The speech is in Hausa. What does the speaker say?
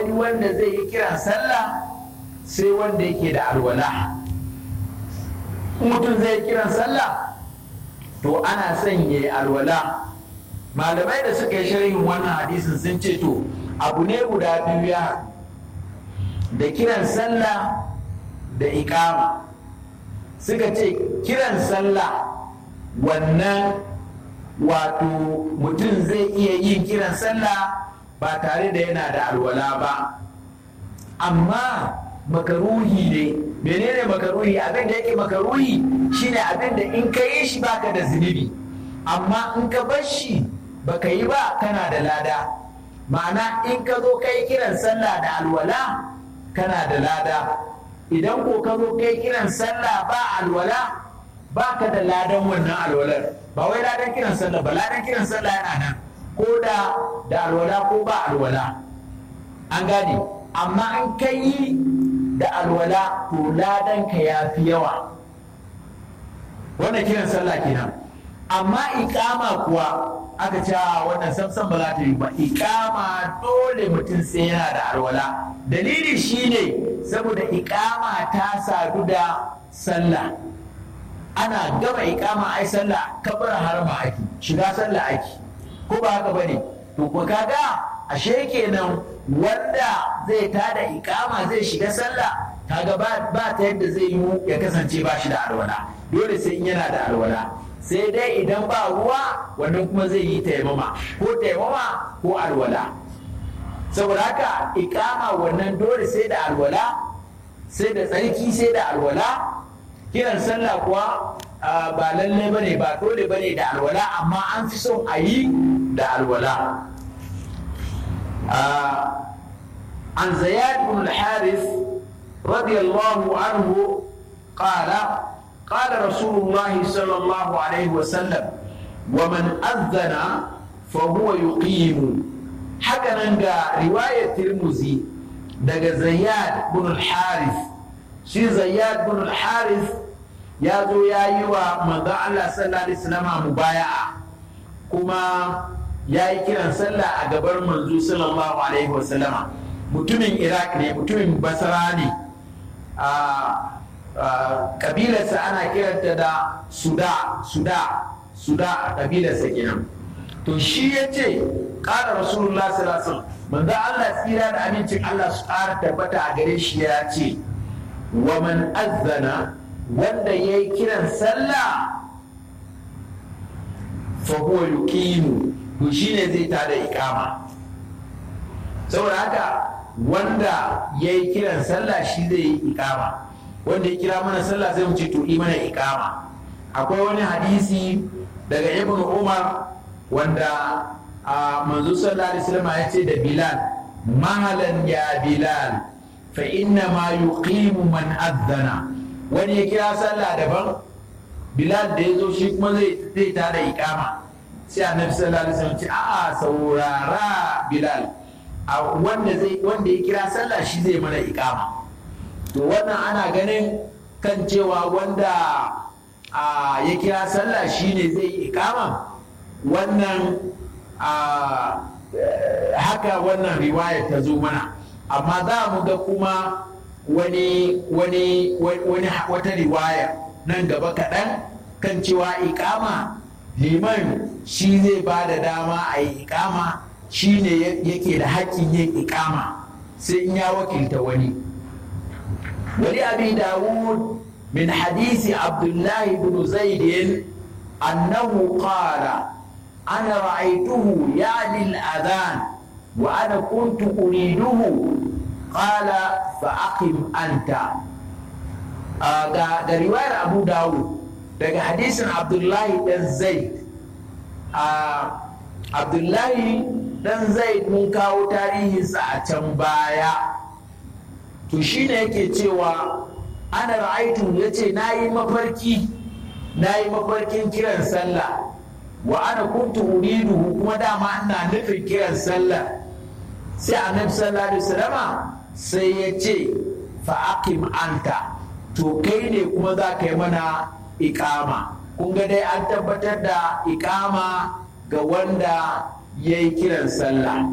wani wanda zai yi kiran sallah sai wanda yake da alwala mutum zai kiran sallah to ana son ya yi alwala malamai da suka yi sharhin wannan hadisin sun ce to abu ne guda biyu ya da kiran sallah da ikama suka ce kiran sallah wannan wato mutum zai iya yin kiran sallah ba tare da yana da alwala ba amma makaruhi ne menene makaruhi abin da yake makaruhi shine abin da in ka yi shi baka da zunubi amma in ka bar shi baka yi ba kana da lada ma'ana in ka zo kai kiran sallah da alwala kana da lada idan ko ka zo kai kiran sallah ba alwala baka da ladan wannan alwalar ba wai ladan kiran sallah ba ladan kiran sallah yana nan ko da da alwala ko ba alwala an gane amma an kai da alwala to ladan ka ya fi yawa wannan kiran sallah kenan amma ikama kuwa aka ce wannan samsan ba za ta yi ba ikama dole mutum sai yana da alwala dalili shine saboda ikama ta sadu da sallah ana gama ikama ai sallah kabar harma ake shiga sallah ake ko ba haka bane to ko kaga ashe kenan wanda zai tada ikama zai shiga sallah kaga ba ba ta yadda zai yi ya kasance ba shi da alwala dole sai in yana da alwala sai dai idan ba ruwa wannan kuma zai yi taimama ko taimama ko alwala saboda haka ikama wannan dole sai da alwala sai da tsarki sai da alwala kiran sallah kuwa ba lallai bane ba dole bane da alwala amma an fi son a yi da alwala an zayad bin al-harith radiyallahu anhu qala قال رسول الله صلى الله عليه وسلم ومن أذن فهو يقيم حكنا رواية ترمزي دقى زياد بن الحارث شي زياد بن الحارث يا زو يا يوا من الله صلى الله عليه وسلم مبايعة كما ya yi kiran sallah a gabar manzo sallallahu alaihi wasallama mutumin iraq ne mutumin basra ne kabilarsa ana kiranta da suda suda suda a kabilarsa kenan to shi ya ce ƙara rasulullah sallallahu manzo Allah tsira da amincin Allah su ƙara tabbata a gare shi ya ce wa man azzana wanda ya yi kiran sallah fa huwa yuqimu to shine zai tada ikama saboda haka wanda ya yi kiran sallah shi zai yi ikama wanda ya kira mana sallah zai mu ce to mana ikama akwai wani hadisi daga ibn umar wanda a manzo sallallahu alaihi wasallam ya ce da bilal mahalan ya bilal fa inna ma yuqimu man adhana wani ya kira sallah daban bilal da ya zo shi kuma zai zai tada ikama sai annabi sallallahu alaihi wasallam ce a'a saurara bilal a wanda zai wanda ya kira sallah shi zai mana ikama to wannan ana ganin kan cewa wanda ya kira sallah shine zai yi ikama wannan haka wannan riwaya ta zo mana amma za mu ga kuma wani wani wani wata riwaya nan gaba kaɗan kan cewa ikama liman shi zai ba da dama a yi ikama shi ne yake da haƙƙin yin ikama sai in ya wakilta wani ولأبي داود من حديث عبد الله بن زيد أنه قال أنا رأيته يعني الأذان وأنا كنت أريده قال فأقم أنت آه رواية أبو داود daga hadisin abdullahi dan zaid abdullahi dan zaid mun kawo tarihinsa a can baya to shi ne yake cewa ana ra'aitu ya ce na yi mafarki na yi mafarkin kiran sallah wa ana kuntu uriduhu kuma dama ina nufin kiran sallah sai annabi sallallahu alaihi wasallama sai ya ce fa aqim anta to kai ne kuma za ka yi mana ikama kun ga dai an tabbatar da ikama ga wanda ya yi kiran sallah